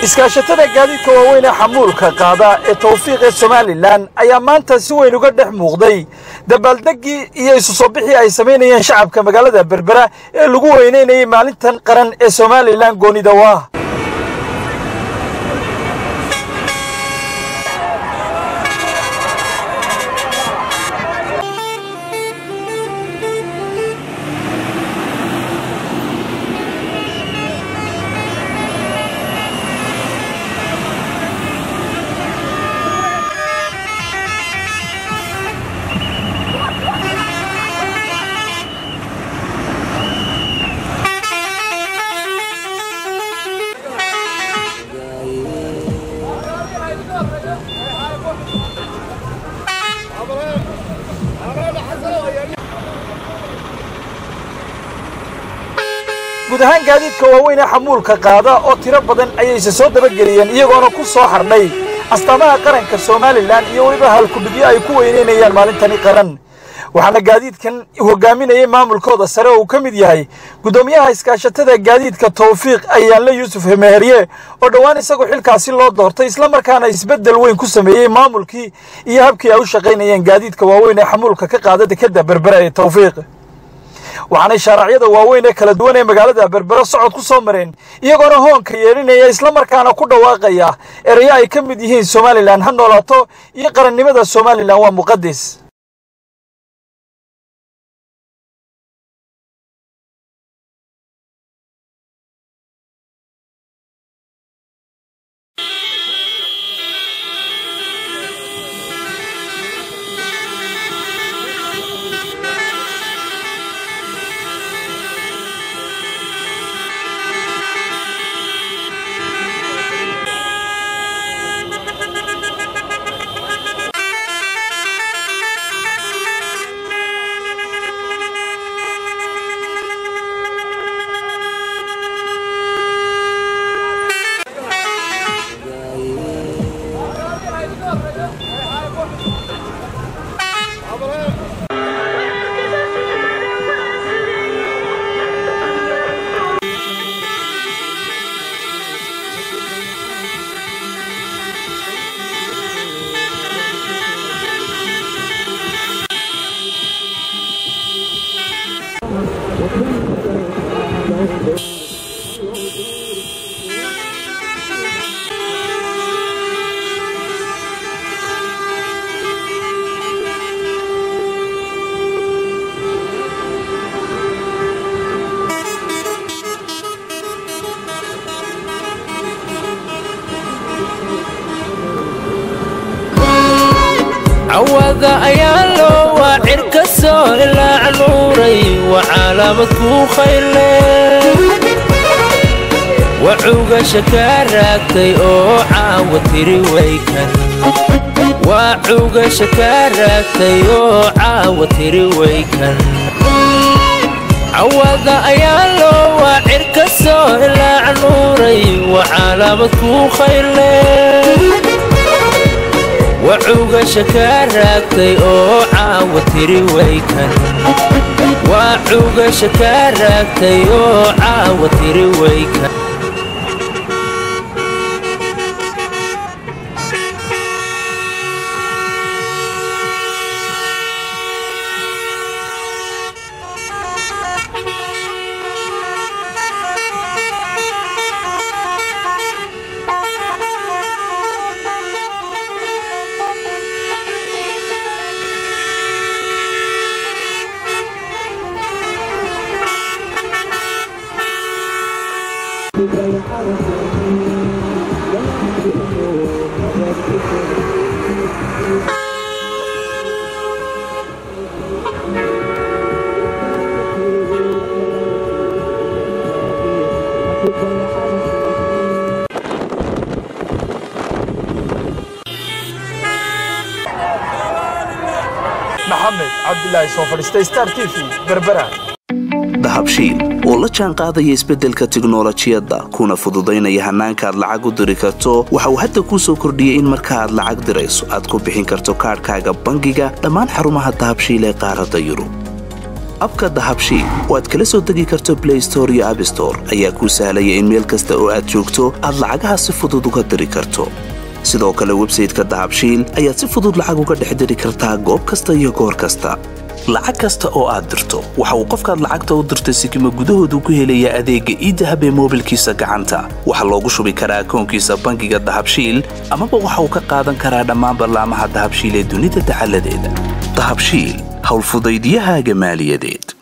iskaashatada gaadiidka waaweyn ee xamuulka qaada ee tawfiiq ee somalilan ayaa maanta si weyn uga dhex muuqday dabaaldeggii iyo isu soo bixii ay samaynayeen shacabka magaalada berbera ee lagu weynaynayay maalintan qaran ee somalilan goonidawa guud ahaan gaadiidka waaweyn ee xamuulka qaada oo tiro badan ayayse soo dabageliyeen iyagoona ku soo xardhay astaamaha qaranka somalilan iyo weliba halkudhigyo ay ku weynaynayaan maalintani qaran waxaana gaadiidkan hogaaminayay maamulkooda sare oo uu ka mid yahay guddoomiyaha iskaashatada gaadiidka tawfiiq ayaanle yuusuf hemeherye oo dhowaan isagoo xilkaasi loo doortay islamarkaana isbeddel weyn ku sameeyey maamulkii iyo habkii ay u shaqaynayeen gaadiidka waaweyn ee xamuulka ka qaada dekadda berbera ee tawfiiq waxaanay shaaracyada waaweyn ee kala duwan ee magaalada berbero socod ku soo mareen iyagoona hoonka yeedhinaya islamarkaana ku dhawaaqaya erayo ay ka mid yihiin somalilan ha noolaato iyo qarannimada somalilan waa muqadis cawada ayaa loo waacir ka soo ilaac nuuray waa calaamad kuu khayle wacugasha kaa raagtay oo caawa tiri waykan waa cugasha kaa raagtay oo caawa tiri waykan cawada ayaa loo waacir ka soo ilaac nuuray waa calaamad kuu khayle wacugasha kaa raagtay oo caawa tiri waykan waa cugasha kaa raagtay oo caawa tiri waykan maxamed cabdilaahi soo fadhiistay star t v berbera dahabshiil oo la jaan qaadaya isbeddelka tiknolojiyadda kuna fududaynaya hannaanka aad lacag u diri karto waxa uu hadda kuu soo kordhiyey in marka aad lacag dirayso aad ku bixin karto kaadhkaaga bangiga dhammaan xarumaha dahabshiil ee qaaradda yurub abka dahabshiil oo aad kala soo degi karto blay store iyo abstore ayaa kuu sahlaya in meel kasta oo aad joogto aad lacagaha si fudud uga diri karto sidoo kale websayteka dahabshiil ayaad si fudud lacag uga dhex diri kartaa goob kasta iyo goor kasta lacag kasta oo aad dirto waxa uu qofkaad lacagta u dirtay sikima gudahoodu ku helayaa adeegga iidahab ee moobilkiisa gacanta waxaa loogu shubi karaa akoonkiisa bangiga dahabshiil amaba waxa uu ka qaadan karaa dhammaan ballaamaha dahabshiil ee dunida dacaladeeda dahabshiil howlfudaydyahaaga maaliyadeed